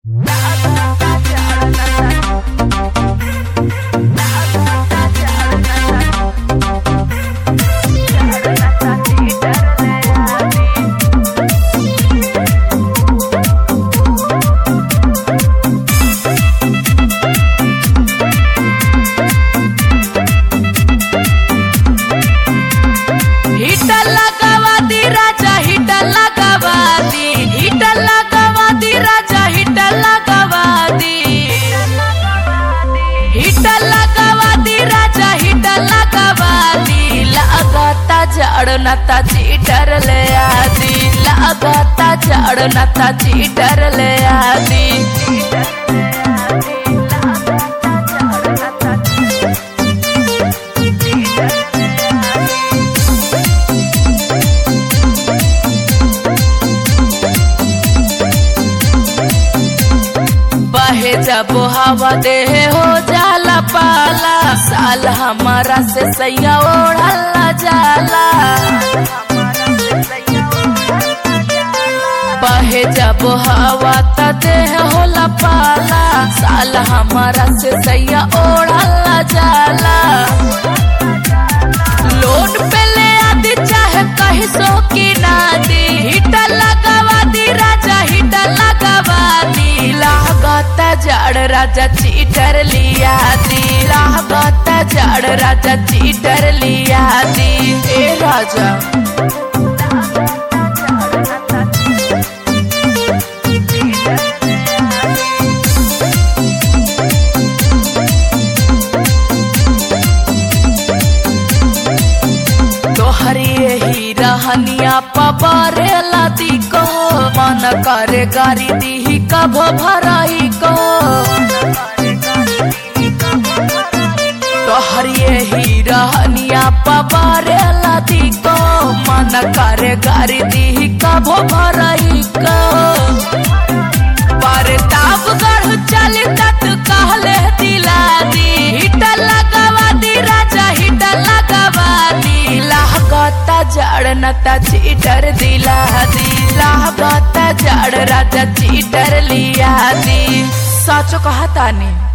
heater लगावा दी राजा heater लगावा दी heater लगावा दी राजा हिटर लगावा दी हिटर लगावा दी राजा हिटर लगावा दी लगाता जड़ नता चीटर ले आदी लगाता जड़ नता चीटर ले आदी बहे जब हवा दे हो जाला पाला साल हमारा से सैया ओढ़ला जाला बहे जब हवा त देह होला पाला साल हमारा से सैया ओढ़ला जाला लोड पे ले आदि चाहे कहीं सो की ना दी हिटर लगावा दी राजा हिटर लगावा दी लागता जड़ राजा चीटर लिया दी लागता जड़ राजा चीटर लिया दी ए राजा तोहरी यही रहनिया पबारे लादी को मन करे गारी दी कभो भराई को तोहरी यही रहनिया पबारे लादी को मन करे गारी दी कभो भराई को पर ताप गढ़ चली तत कहले दिला दी हिटर लगावा दी राजा हिटर लगावा दी लागता जड़ नता चीटर दिला दी लागता जड़ राजा चीटर लिया दी साचो कहा तानी